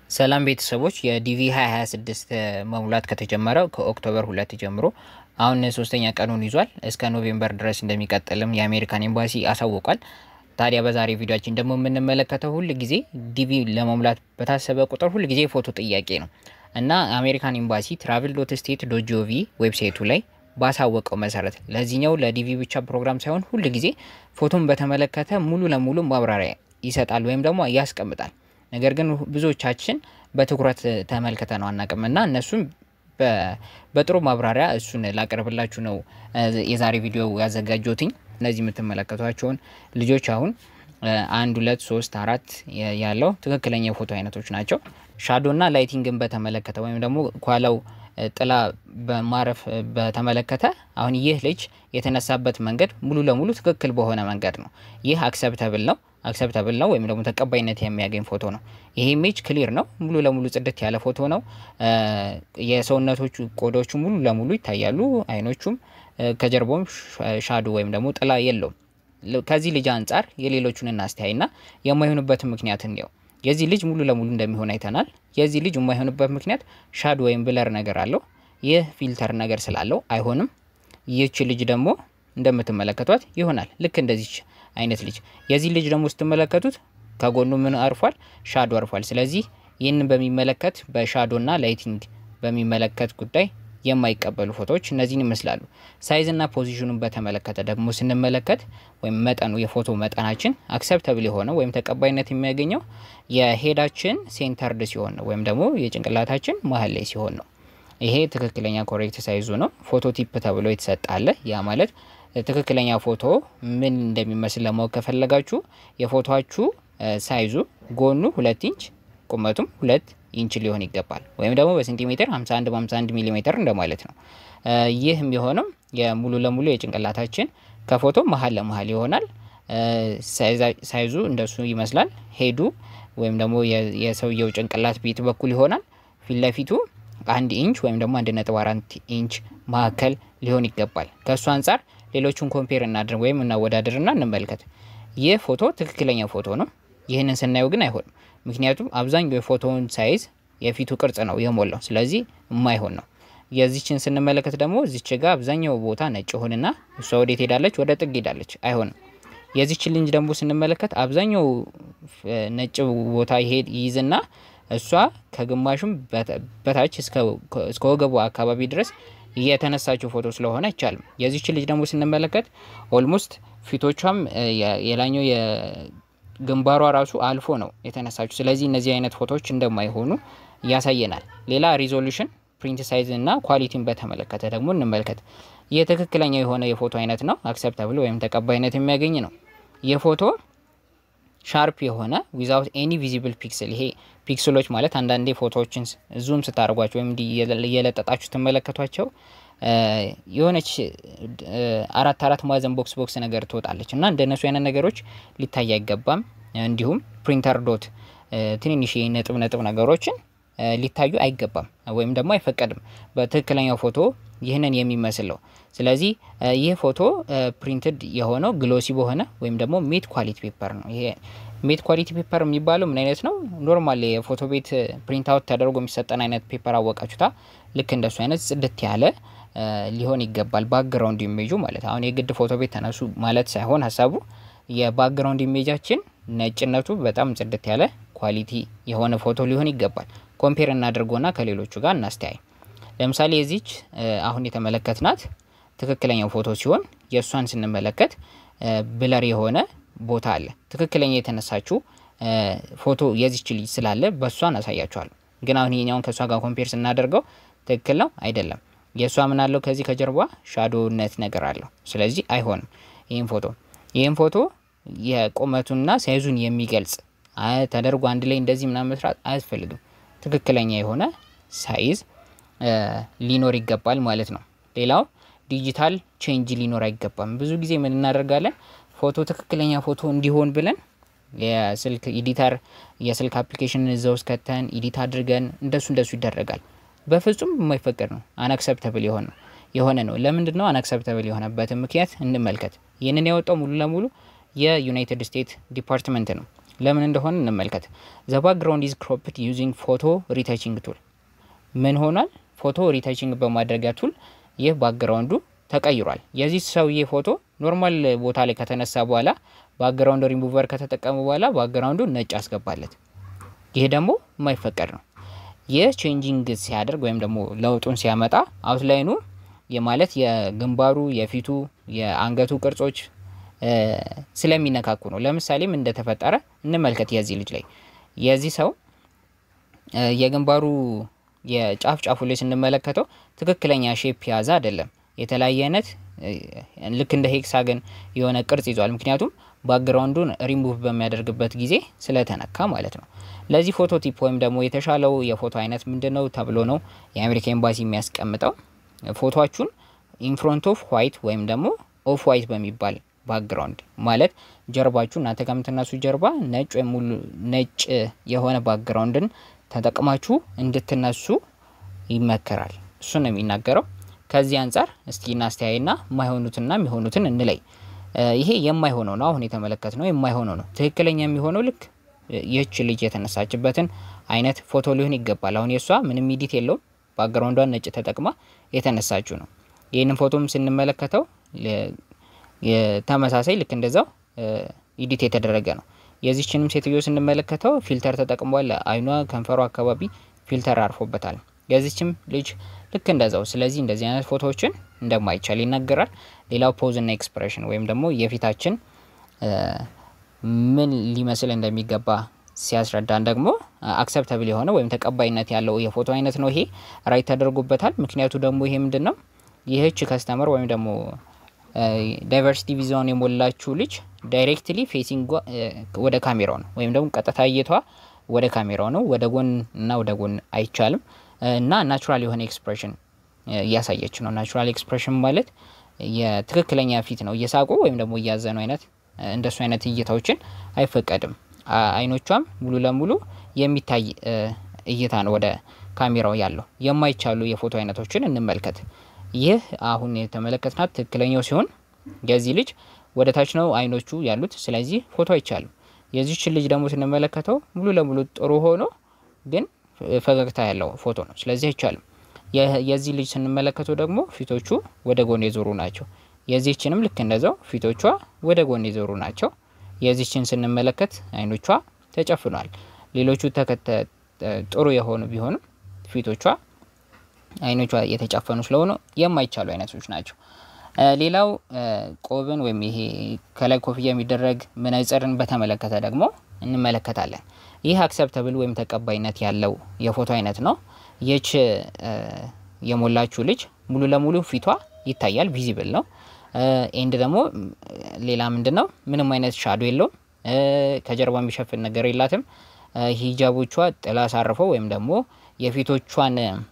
ሰላም ቤተሰቦች የዲቪ 2026 መሙላት ከተጀመረ ከኦክቶበር ሁለት ጀምሮ አሁን ሶስተኛ ቀኑን ይዟል። እስከ ኖቬምበር ድረስ እንደሚቀጥልም የአሜሪካን ኤምባሲ አሳውቋል። ታዲያ በዛሬ ቪዲዮችን ደግሞ የምንመለከተው ሁል ጊዜ ዲቪ ለመሙላት በታሰበ ቁጥር ሁል ጊዜ ፎቶ ጥያቄ ነው እና አሜሪካን ኤምባሲ ትራቭል ዶት ስቴት ዶት ጂኦቪ ዌብሳይቱ ላይ ባሳወቀው መሰረት ለዚህኛው ለዲቪ ብቻ ፕሮግራም ሳይሆን ሁል ጊዜ ፎቶን በተመለከተ ሙሉ ለሙሉ ማብራሪያ ይሰጣል ወይም ደግሞ ያስቀምጣል። ነገር ግን ብዙዎቻችን በትኩረት ተመልክተ ነው አናቅም እና እነሱም በጥሩ ማብራሪያ እሱን ላቀርብላችሁ ነው የዛሬ ቪዲዮ ያዘጋጀትኝ። እነዚህ የምትመለከቷቸውን ልጆች አሁን አንድ ሁለት ሶስት አራት ያለው ትክክለኛ የፎቶ አይነቶች ናቸው። ሻዶና ላይቲንግን በተመለከተ ወይም ደግሞ ኳላው ጥላ በማረፍ በተመለከተ አሁን ይህ ልጅ የተነሳበት መንገድ ሙሉ ለሙሉ ትክክል በሆነ መንገድ ነው። ይህ አክሰፕተብል ነው አክሰፕተብል ነው ወይም ደግሞ ተቀባይነት የሚያገኝ ፎቶ ነው። ይሄ ኢሜጅ ክሊር ነው፣ ሙሉ ለሙሉ ጽድት ያለ ፎቶ ነው። የሰውነቶቹ ቆዳዎቹ ሙሉ ለሙሉ ይታያሉ። አይኖቹም ከጀርባውም ሻዶ ወይም ደግሞ ጥላ የለውም። ከዚህ ልጅ አንጻር የሌሎቹን እናስተያይና የማይሆንበትን ምክንያት እንየው። የዚህ ልጅ ሙሉ ለሙሉ እንደሚሆን አይተናል። የዚህ ልጅ የማይሆንበት ምክንያት ሻዶ ወይም ብለር ነገር አለው። ይህ ፊልተር ነገር ስላለው አይሆንም። ይህች ልጅ ደግሞ እንደምትመለከቷት ይሆናል። ልክ እንደዚች አይነት ልጅ የዚህ ልጅ ደግሞ ስትመለከቱት ከጎኑ ምን አርፏል? ሻዶ አርፏል። ስለዚህ ይህንን በሚመለከት በሻዶና ላይቲንግ በሚመለከት ጉዳይ የማይቀበሉ ፎቶዎች እነዚህን ይመስላሉ። ሳይዝና ፖዚሽኑን በተመለከተ ደግሞ ስንመለከት ወይም መጠኑ የፎቶ መጠናችን አክሰፕተብል የሆነ ወይም ተቀባይነት የሚያገኘው የሄዳችን ሴንተርድ ሲሆን ነው ወይም ደግሞ የጭንቅላታችን መሀል ላይ ሲሆን ነው። ይሄ ትክክለኛ ኮሬክት ሳይዙ ነው። ፎቶ ቲፕ ተብሎ የተሰጣለ ያ ማለት ትክክለኛ ፎቶ ምን እንደሚመስል ለማወቅ ከፈለጋችሁ የፎቶችሁ ሳይዙ ጎኑ ሁለት ኢንች ቁመቱም ሁለት ኢንች ሊሆን ይገባል። ወይም ደግሞ በሴንቲሜትር 51 በ51 ሚሊ ሜትር እንደማለት ነው። ይህ የሚሆነው የሙሉ ለሙሉ የጭንቅላታችን ከፎቶ መሀል ለመሀል ይሆናል። ሳይዙ እንደሱ ይመስላል። ሄዱ ወይም ደግሞ የሰውየው ጭንቅላት ቤት በኩል ይሆናል። ፊት ለፊቱ አንድ ኢንች ወይም ደግሞ አንድ ነጥብ አራት ኢንች መካከል ሊሆን ይገባል። ከእሱ አንጻር ሌሎቹን ኮምፔር እናድርግ ወይም እናወዳድርና እንመልከት። ይህ ፎቶ ትክክለኛ ፎቶ ነው። ይህንን ስናየው ግን አይሆንም። ምክንያቱም አብዛኛው የፎቶውን ሳይዝ የፊቱ ቅርጽ ነው የሞላው፣ ስለዚህ የማይሆን ነው። የዚችን ስንመለከት ደግሞ እዚች ጋ አብዛኛው ቦታ ነጭ ሆንና እሷ ወዴት ሄዳለች? ወደ ጥግ ሄዳለች። አይሆንም። የዚችን ልንጅ ደግሞ ስንመለከት አብዛኛው ነጭ ቦታ ይሄድ ይይዝና እሷ ከግማሹም በታች እስከ ወገቡ አካባቢ ድረስ የተነሳችው ፎቶ ስለሆነ አይቻልም። የዚች ልጅ ደግሞ ስንመለከት ኦልሞስት ፊቶቿም የላኛው የግንባሯ ራሱ አልፎ ነው የተነሳችው። ስለዚህ እነዚህ አይነት ፎቶዎች እንደማይሆኑ ያሳየናል። ሌላ ሪዞሉሽን፣ ፕሪንት ሳይዝ እና ኳሊቲን በተመለከተ ደግሞ እንመልከት። ይህ ትክክለኛ የሆነ የፎቶ አይነት ነው። አክሰፕተብል ወይም ተቀባይነት የሚያገኝ ነው። የፎቶ ሻርፕ የሆነ ዊዛውት ኤኒ ቪዚብል ፒክስል ይሄ ፒክስሎች ማለት አንዳንዴ ፎቶዎችን ዙም ስታደርጓቸው ወይም እየለጠጣችሁ ትመለከቷቸው የሆነች አራት አራት ማዕዘን ቦክስ ቦክስ ነገር ትወጣለች እና እንደነሱ አይነት ነገሮች ሊታይ አይገባም። እንዲሁም ፕሪንተር ዶት ትንንሽ ነጥብ ነጥብ ነገሮችን ሊታዩ አይገባም ወይም ደግሞ አይፈቀድም። በትክክለኛው ፎቶ ይህንን የሚመስለው ስለዚህ ይህ ፎቶ ፕሪንትድ የሆነው ግሎሲ በሆነ ወይም ደግሞ ሜት ኳሊቲ ፔፐር ነው። ይሄ ሜት ኳሊቲ ፔፐር የሚባለው ምን አይነት ነው? ኖርማል የፎቶ ቤት ፕሪንት አውት ተደርጎ የሚሰጠን አይነት ፔፐር አወቃችሁታ። ልክ እንደሱ አይነት ጽድት ያለ ሊሆን ይገባል። ባክግራውንድ ኢሜጁ ማለት አሁን የግድ ፎቶ ቤት ተነሱ ማለት ሳይሆን ሀሳቡ የባክግራውንድ ኢሜጃችን ነጭነቱ በጣም ጽድት ያለ ኳሊቲ የሆነ ፎቶ ሊሆን ይገባል። ኮምፔር እናድርጎና ከሌሎቹ ጋር እናስተያይ። ለምሳሌ የዚች አሁን የተመለከትናት ትክክለኛው ፎቶ ሲሆን የእሷን ስንመለከት ብለር የሆነ ቦታ አለ። ትክክለኛ የተነሳችው ፎቶ የዚች ልጅ ስላለ በእሷን አሳያችኋለሁ። ግን አሁን ይሄኛውን ከእሷ ጋር ኮምፔር ስናደርገው ትክክል ነው አይደለም። የእሷ ምን አለው ከዚህ ከጀርባ ሻዶነት ነገር አለው። ስለዚህ አይሆንም። ይህም ፎቶ ይህም ፎቶ የቁመቱና ሳይዙን የሚገልጽ ተደርጎ አንድ ላይ እንደዚህ ምናምን መስራት አያስፈልግም። ትክክለኛ የሆነ ሳይዝ ሊኖር ይገባል ማለት ነው። ሌላው ዲጂታል ቼንጅ ሊኖር አይገባም። ብዙ ጊዜ ምን እናደርጋለን? ፎቶ ትክክለኛ ፎቶ እንዲሆን ብለን የስልክ ኤዲተር የስልክ አፕሊኬሽን እዛ ውስጥ ከተን ኤዲት አድርገን እንደሱ እንደሱ ይደረጋል። በፍጹም የማይፈቀድ ነው። አናክሰፕተብል የሆነ የሆነ ነው። ለምንድን ነው አናክሰፕተብል የሆነበትን ምክንያት እንመልከት። ይህንን ያወጣው ሙሉ ለሙሉ የዩናይትድ ስቴትስ ዲፓርትመንት ነው። ለምን እንደሆነ እንመልከት። ዘ ባክግራውንድ ኢዝ ክሮፕድ ዩዚንግ ፎቶ ሪታችንግ ቱል። ምን ሆኗል? ፎቶ ሪታችንግ በማድረጊያ ቱል ይህ ባክግራውንዱ ተቀይሯል። የዚህ ሰውዬ ፎቶ ኖርማል ቦታ ላይ ከተነሳ በኋላ ባክግራውንድ ሪሙቨር ከተጠቀሙ በኋላ ባክግራውንዱ ነጭ አስገባለት። ይሄ ደግሞ የማይፈቀድ ነው። ይህ ቼንጂንግ ሲያደርግ ወይም ደግሞ ለውጡን ሲያመጣ አውትላይኑ የማለት የግንባሩ፣ የፊቱ፣ የአንገቱ ቅርጾች ስለሚነካኩ ነው። ለምሳሌ ምን እንደተፈጠረ እንመልከት። የዚህ ልጅ ላይ የዚህ ሰው የግንባሩ የጫፍ ጫፉ ላይ ስንመለከተው ትክክለኛ ሼፕ የያዘ አይደለም። የተለያየ አይነት ልክ እንደ ሄክሳገን የሆነ ቅርጽ ይዟል። ምክንያቱም ባክግራውንዱን ሪሙቭ በሚያደርግበት ጊዜ ስለተነካ ማለት ነው። ለዚህ ፎቶ ቲፕ ወይም ደግሞ የተሻለው የፎቶ አይነት ምንድን ነው ተብሎ ነው የአሜሪካ ኤምባሲ የሚያስቀምጠው ፎቶችሁን ኢንፍሮንት ኦፍ ዋይት ወይም ደግሞ ኦፍ ዋይት በሚባል ባክግራውንድ ማለት ጀርባችሁ እናንተ ከምትነሱ ጀርባ ነጭ ወይም ሙሉ ነጭ የሆነ ባክግራውንድን ተጠቅማችሁ እንድትነሱ ይመከራል። እሱ ነው የሚናገረው። ከዚህ አንጻር እስቲ እናስተያይና የማይሆኑትና የሚሆኑትን እንለይ። ይሄ የማይሆነው ነው። አሁን የተመለከት ነው የማይሆነው ነው። ትክክለኛ የሚሆነው ልክ ይህች ልጅ የተነሳችበትን አይነት ፎቶ ሊሆን ይገባል። አሁን የእሷ ምንም ኢዲት የለውም። ባክግራውንዷን ነጭ ተጠቅማ የተነሳችው ነው። ይህንን ፎቶም ስንመለከተው ተመሳሳይ ልክ እንደዛው ኢዲት የተደረገ ነው። የዚችንም ሴትዮ ስንመለከተው ፊልተር ተጠቅሟል። አይኗ፣ ከንፈሯ አካባቢ ፊልተር አርፎበታል። የዚችም ልጅ ልክ እንደዛው። ስለዚህ እንደዚህ አይነት ፎቶዎችን እንደማይቻል ይናገራል። ሌላው ፖዝ እና ኤክስፕሬሽን ወይም ደግሞ የፊታችን ምን ሊመስል እንደሚገባ ሲያስረዳን ደግሞ አክሰፕተብል የሆነ ወይም ተቀባይነት ያለው የፎቶ አይነት ነው። ይሄ ራይት ተደርጎበታል። ምክንያቱ ደግሞ ይሄ ምንድን ነው? ይህች ከስተመር ወይም ደግሞ ዳይቨርሲቲ ቪዛውን የሞላችው ልጅ ዳይሬክትሊ ፌሲንግ ወደ ካሜራው ነው ወይም ደግሞ ቀጥታ እይቷ ወደ ካሜራው ነው። ወደ ጎን እና ወደ ጎን አይቻልም እና ናቹራል የሆነ ኤክስፕሬሽን እያሳየች ነው። ናቹራል ኤክስፕሬሽን ማለት የትክክለኛ ፊት ነው። እየሳቁ ወይም ደግሞ እያዘኑ አይነት እንደሱ አይነት እይታዎችን አይፈቀድም። አይኖቿም ሙሉ ለሙሉ የሚታይ እይታ ነው ወደ ካሜራው ያለው። የማይቻሉ የፎቶ አይነቶችን እንመልከት። ይህ አሁን የተመለከትናት ትክክለኛው ሲሆን የዚህ ልጅ ወደ ታች ነው አይኖቹ ያሉት። ስለዚህ ፎቶ አይቻልም። የዚችን ልጅ ደግሞ ስንመለከተው ሙሉ ለሙሉ ጥሩ ሆኖ ግን ፈገግታ ያለው ፎቶ ነው። ስለዚህ አይቻልም። የዚህ ልጅ ስንመለከተው ደግሞ ፊቶቹ ወደ ጎን የዞሩ ናቸው። የዚችንም ልክ እንደዛው ፊቶቿ ወደ ጎን የዞሩ ናቸው። የዚችን ስንመለከት አይኖቿ ተጨፍኗል። ሌሎቹ ተከተ ጥሩ የሆኑ ቢሆንም ፊቶቿ አይኖቿ የተጨፈኑ ስለሆኑ የማይቻሉ አይነቶች ናቸው። ሌላው ቆብን ወይም ይሄ ከላይ ኮፍያ የሚደረግ መነጽርን በተመለከተ ደግሞ እንመለከታለን። ይህ አክሰፕተብል ወይም ተቀባይነት ያለው የፎቶ አይነት ነው። ይች የሞላችው ልጅ ሙሉ ለሙሉ ፊቷ ይታያል፣ ቪዚብል ነው። ኤንድ ደግሞ ሌላ ምንድን ነው ምንም አይነት ሻዶ የለውም። ከጀርባ የሚሸፍን ነገር የላትም። ሂጃቦቿ ጥላ አሳርፈው ወይም ደግሞ የፊቶቿን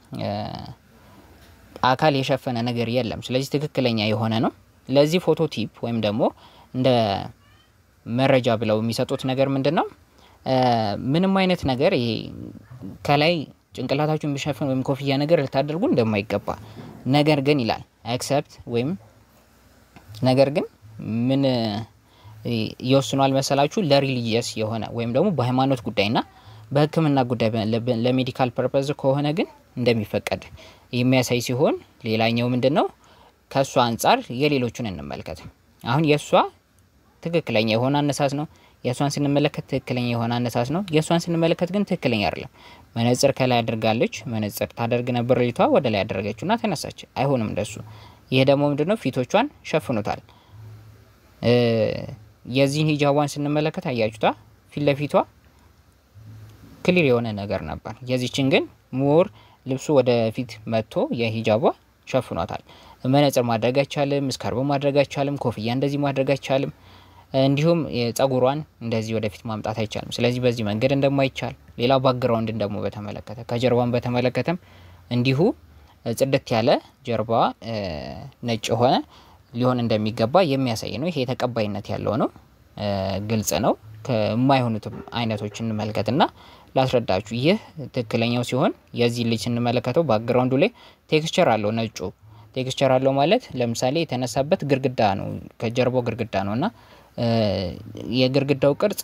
አካል የሸፈነ ነገር የለም። ስለዚህ ትክክለኛ የሆነ ነው። ለዚህ ፎቶ ቲፕ ወይም ደግሞ እንደ መረጃ ብለው የሚሰጡት ነገር ምንድን ነው? ምንም አይነት ነገር ይሄ ከላይ ጭንቅላታችሁን ቢሸፍን ወይም ኮፍያ ነገር ልታደርጉ እንደማይገባ ነገር ግን ይላል አክሰፕት ወይም ነገር ግን ምን ይወስኗል መሰላችሁ? ለሪሊጂየስ የሆነ ወይም ደግሞ በሃይማኖት ጉዳይና በሕክምና ጉዳይ ለሜዲካል ፐርፐዝ ከሆነ ግን እንደሚፈቀድ የሚያሳይ ሲሆን ሌላኛው ምንድን ነው? ከእሷ አንጻር የሌሎቹን እንመልከት። አሁን የእሷ ትክክለኛ የሆነ አነሳስ ነው። የእሷን ስንመለከት ትክክለኛ የሆነ አነሳስ ነው። የእሷን ስንመለከት ግን ትክክለኛ አይደለም። መነጽር ከላይ አድርጋለች። መነጽር ታደርግ ነበር ልጅቷ፣ ወደ ላይ ያደረገችውና ተነሳች። አይሆንም እንደሱ። ይህ ደግሞ ምንድነው? ፊቶቿን ሸፍኑታል። የዚህን ሂጃቧን ስንመለከት አያችሁታ፣ ፊት ለፊቷ ክሊር የሆነ ነገር ነበር። የዚችን ግን ሞር ልብሱ ወደ ፊት መጥቶ የሂጃቧ ሸፍኗታል። መነጽር ማድረግ አይቻልም። ስካርብ ማድረግ አይቻልም። ኮፍያ እንደዚህ ማድረግ አይቻልም። እንዲሁም ጸጉሯን እንደዚህ ወደፊት ማምጣት አይቻልም። ስለዚህ በዚህ መንገድ እንደማይቻል ሌላው ባክግራውንድን ደግሞ በተመለከተ ከጀርባን በተመለከተም እንዲሁ ጽድት ያለ ጀርባ ነጭ የሆነ ሊሆን እንደሚገባ የሚያሳይ ነው። ይሄ ተቀባይነት ያለው ነው፣ ግልጽ ነው። ከማይሆኑትም አይነቶች እንመልከትና ላስረዳችሁ። ይህ ትክክለኛው ሲሆን የዚህ ልጅ ስንመለከተው ባክግራውንዱ ላይ ቴክስቸር አለው። ነጩ ቴክስቸር አለው ማለት ለምሳሌ የተነሳበት ግድግዳ ነው፣ ከጀርባው ግድግዳ ነው እና የግድግዳው ቅርጽ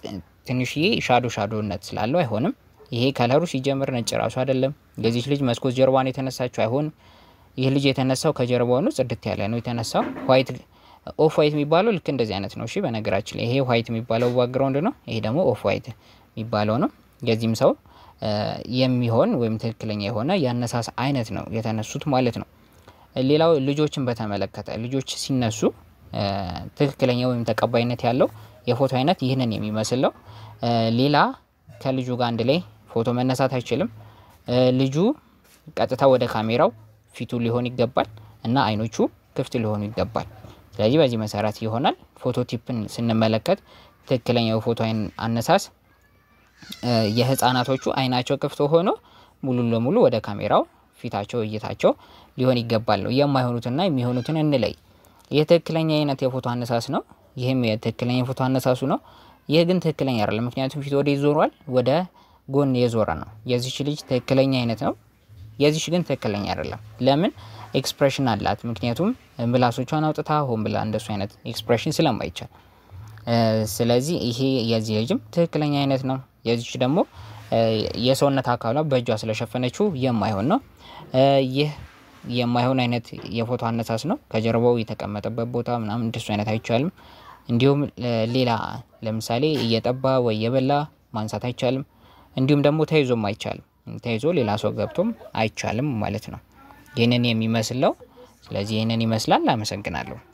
ትንሽዬ ሻዶ ሻዶነት ስላለው አይሆንም። ይሄ ከለሩ ሲጀምር ነጭ ራሱ አይደለም። የዚች ልጅ መስኮት ጀርባን የተነሳችው አይሆንም። ይህ ልጅ የተነሳው ከጀርባው ነው፣ ጽድት ያለ ነው የተነሳው። ዋይት ኦፍ ዋይት የሚባለው ልክ እንደዚህ አይነት ነው። እሺ በነገራችን ላይ ይሄ ዋይት የሚባለው ባክግራውንድ ነው። ይሄ ደግሞ ኦፍ ዋይት የሚባለው ነው። የዚህም ሰው የሚሆን ወይም ትክክለኛ የሆነ የአነሳስ አይነት ነው የተነሱት ማለት ነው። ሌላው ልጆችን በተመለከተ ልጆች ሲነሱ ትክክለኛ ወይም ተቀባይነት ያለው የፎቶ አይነት ይህንን የሚመስል ነው። ሌላ ከልጁ ጋር አንድ ላይ ፎቶ መነሳት አይችልም። ልጁ ቀጥታ ወደ ካሜራው ፊቱ ሊሆን ይገባል እና አይኖቹ ክፍት ሊሆኑ ይገባል። ስለዚህ በዚህ መሰረት ይሆናል። ፎቶ ቲፕን ስንመለከት ትክክለኛው ፎቶ አነሳስ የህፃናቶቹ አይናቸው ክፍት ሆኖ ሙሉ ለሙሉ ወደ ካሜራው ፊታቸው እይታቸው ሊሆን ይገባል ነው። የማይሆኑትና የሚሆኑትን እንለይ። ይህ ትክክለኛ አይነት የፎቶ አነሳስ ነው። ይህም የትክክለኛ የፎቶ አነሳሱ ነው። ይህ ግን ትክክለኛ አይደለም። ምክንያቱም ፊት ወደ ይዞሯል፣ ወደ ጎን የዞረ ነው። የዚች ልጅ ትክክለኛ አይነት ነው። የዚች ግን ትክክለኛ አይደለም። ለምን? ኤክስፕሬሽን አላት። ምክንያቱም ምላሶቿን አውጥታ ሆን ብላ እንደሱ አይነት ኤክስፕሬሽን ስለማይቻል፣ ስለዚህ ይሄ የዚህ ልጅም ትክክለኛ አይነት ነው። የዚች ደግሞ የሰውነት አካሏ በእጇ ስለሸፈነችው የማይሆን ነው። ይህ የማይሆን አይነት የፎቶ አነሳስ ነው። ከጀርባው የተቀመጠበት ቦታ ምናምን እንደሱ አይነት አይቻልም። እንዲሁም ሌላ ለምሳሌ እየጠባ ወይ እየበላ ማንሳት አይቻልም። እንዲሁም ደግሞ ተይዞም አይቻልም። ተይዞ ሌላ ሰው ገብቶም አይቻልም ማለት ነው። ይህንን የሚመስለው ስለዚህ ይህንን ይመስላል። አመሰግናለሁ።